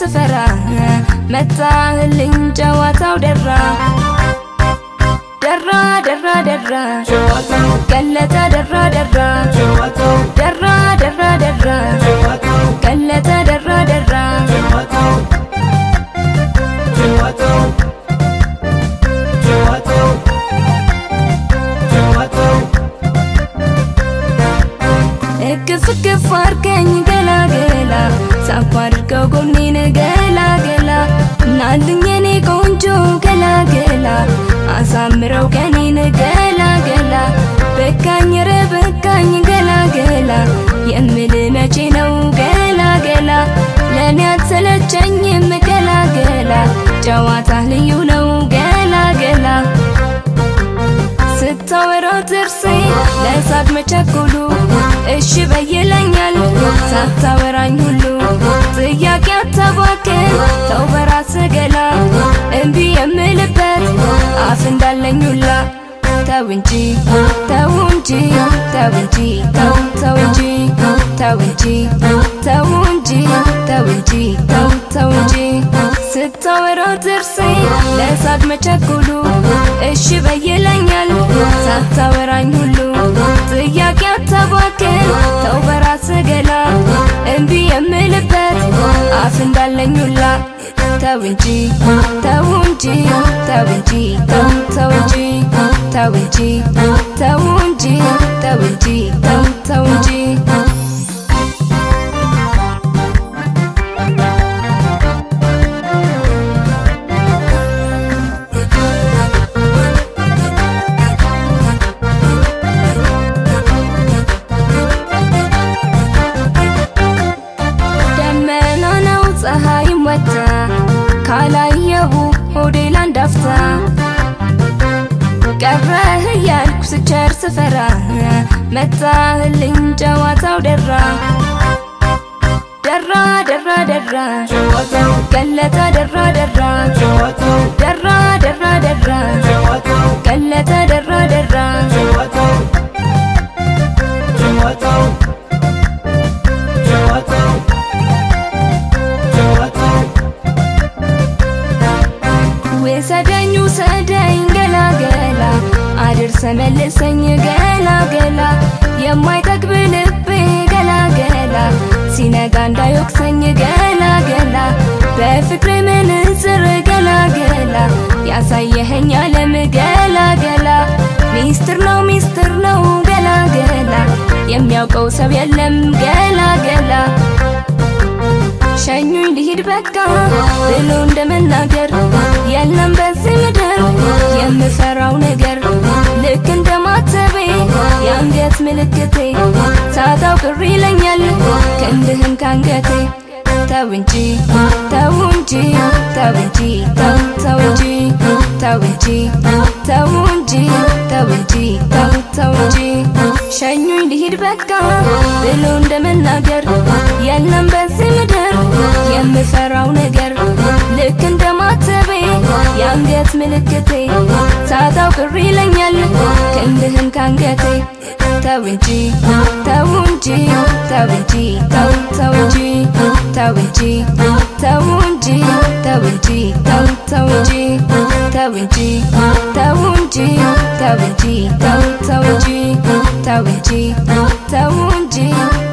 ስፈራ መጣህልኝ ጨዋታው ደራ ደራ ደራ ደራ ቀለጠ ደራ ደራ ደራ ደራ ደራ ቀለጠ ደራ ደራ እቅፍ እቅፍ አርገኝ ገላገላ ሳፍ አድርገው ጎኔን ገላገላ ናልኝ የኔ ቆንጆ ገላገላ አሳምረው ቀኔን ገላገላ በቃኝ ረ በቃኝ ገላገላ የምል መቼ ነው ገላገላ ለእኔ አትሰለቸኝም ገላገላ ጨዋታ ልዩ ነው ገላገላ ስታወራው ጥርሴ ለሳቅ መቸኮሉ እሺ በይለኛል ሳታወራኝ ሁሉ ጥያቄ አታባክን ተው በራስ ገላ እምቢ የምልበት አፍ እንዳለኝ ሁላ ተው እንጂ ተው እንጂ ተው እንጂ ተው ተው እንጂ ተው እንጂ ተው እንጂ ተው እንጂ ተው ተው እንጂ ስታወራው ጥርሴ ለሳቅ መቸኮሉ እሺ በይለኛል ሳታወራኝ ሁሉ ጥያቄ አታባክን ተው በራስ ገላ እምቢ የምልበት አፍ እንዳለኝ ሁላ ተው እንጂ ተው እንጂ ተው እንጂ ተው ተው እንጂ ተው እንጂ ተው እንጂ ተው እንጂ ተው ተው እንጂ ደመና ነው ፀሐይም ወጣ ካላየሁ ሆዴ ላንዳፍታ ቀረህ እያልኩ ስቸር ስፈራ መጣህልኝ ጨዋታው ደራ ደራ ደራ ደራ ቀለጠ ደራ ደራ ደራ ደራ ደራ ቀለጠ ደራ ደራ ውሰደኝ ውሰደኝ ገላገላ አድርሰ መልሰኝ ገላገላ የማይጠግብ ልቤ ገላገላ ሲነጋ እንዳይወቅሰኝ ገላገላ በፍቅር ምንጽር ገላገላ ያሳየኸኝ ዓለም ገላገላ ሚስጥር ነው ሚስጥር ነው ገላገላ የሚያውቀው ሰው የለም ገላገላ ሸኙኝ ልሂድ በቃ ብሎ እንደመናገር የለም በዚህ ምድር የምፈራው ነገር ልክ እንደ ማተቤ የአንገት ምልክቴ ሳታው ቅር ይለኛል ክንድህን ካንገቴ ተው እንጂ ተው እንጂ ተው እንጂ ተው ተው እንጂ ተው እንጂ ተው እንጂ ተው እንጂ ተው ተው እንጂ ሸኙኝ ልሂድ በቃ ብሎ እንደመናገር የለም በዚህ ምድር የምፈራው ነገር ልክ እንደ ማተቤ የአንገት ምልክቴ ሳታው ቅር ይለኛል ክንድህን ካንገቴ ተው እንጂ ተው እንጂ ተው እንጂ ተው ተው እንጂ ተው እንጂ ተው እንጂ ተው እንጂ ተው ተው እንጂ ተው እንጂ ተው እንጂ ተው እንጂ ተው ተው እንጂ ተው እንጂ ተው እንጂ